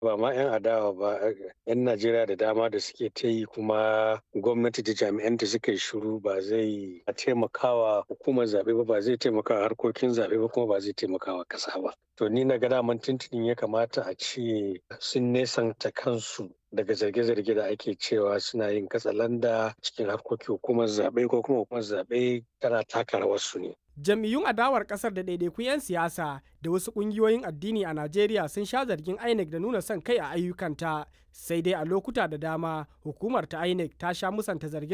ba ma 'yan adawa ba 'yan najeriya da dama da suke ta yi kuma gwamnati da jami'anta suka yi shiru ba zai taimakawa hukumar zaɓe ba ba zai taimakawa harkokin zaɓe ba kuma ba zai taimakawa ƙasa ba to ni na ga daman tuntunin ya kamata a ce sun nesanta kansu daga zarge-zarge da ake cewa suna yin katsalanda cikin harkokin hukumar zaɓe ko kuma hukumar zaɓe tana taka rawarsu ne jam'iyyun adawar kasar da ɗaiɗaikun 'yan siyasa da wasu ƙungiyoyin addini a najeriya sun sha zargin inec da nuna son kai a ayyukanta sai dai a lokuta da dama hukumar ta inec ta sha musanta zarge